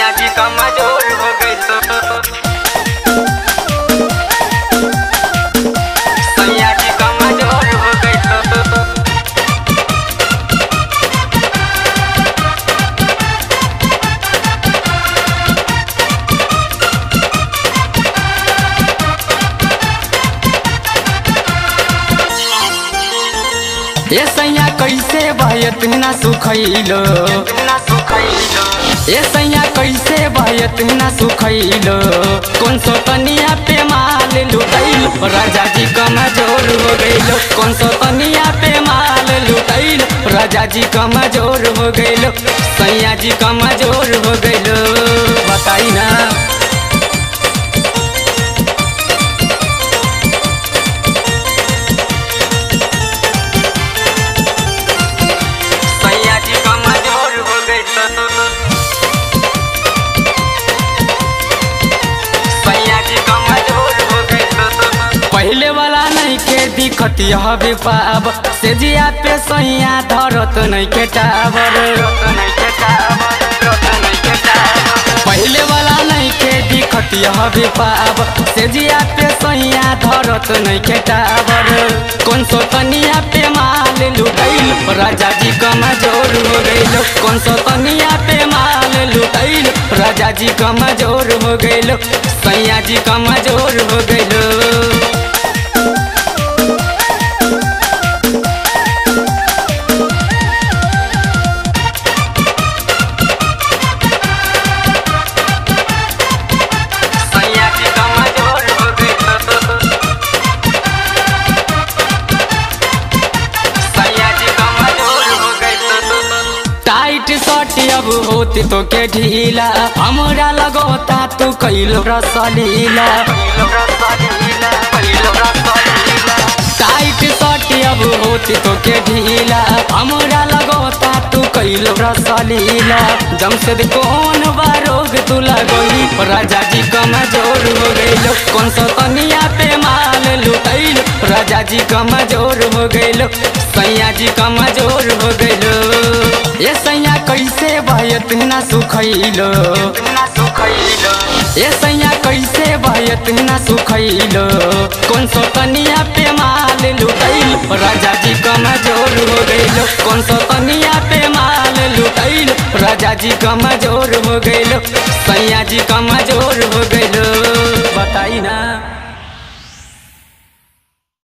सैया जी कमजोर हो गई तो सैया जी कमजोर हो गई तो ए सैया कैसे भयत ना सुखैलो ना सुखैलो ए सैया कैसे भयत ना सुखैलो कौन सो तनिया पे माल लुटैल राजा जी कमजोर हो गइलो कौन सो तनिया पे माल लुटैल राजा जी कमजोर हो गइलो सैया जी कमजोर हो गइलो बताई ना सैया जी कमजोर हो गई तो सैया जी कमजोर हो गई तो पहले वाला नहीं के दिखत हवे पाब से जिया पे सैया धरत नहीं के टावर पहले वाला नहीं के दिखत हवे पाब से जिया पे सैया धरत नहीं के टावर कौन सो तनिया पे माल लुटैल राजा जी कमजोर हो गइल कौन सो तनिया पे माल लुटैल राजा जी कमजोर हो गइल सैया जी कमजोर हो गइल सैया जी कमजोर हो गई तो सैया जी कमजोर हो गई तो टाइट शर्ट अब होती तो के ढीला हमरा लगोता तू कैलो रसलीला टाइट शर्ट अब होती तो के ढीला हमरा लगोता तू कैलो रसलीला जमशेद कौन बारोग तू लगोई राजा जी कमजोर हो गइलो कौन सो तनिया पे माल लुटैल राजा जी कमजोर हो गइलो सैया जी कमजोर हो गइलो ए सैया कैसे भयत ना सुखैलो ए सैया कैसे भयत ना सुखैलो कौन सो तनिया पे माल लुटैल राजा जी कमजोर हो गइलो कौन सो तनिया पे माल लुटैल राजा जी कमजोर हो गइलो सैया जी कमजोर हो गइलो बताई ना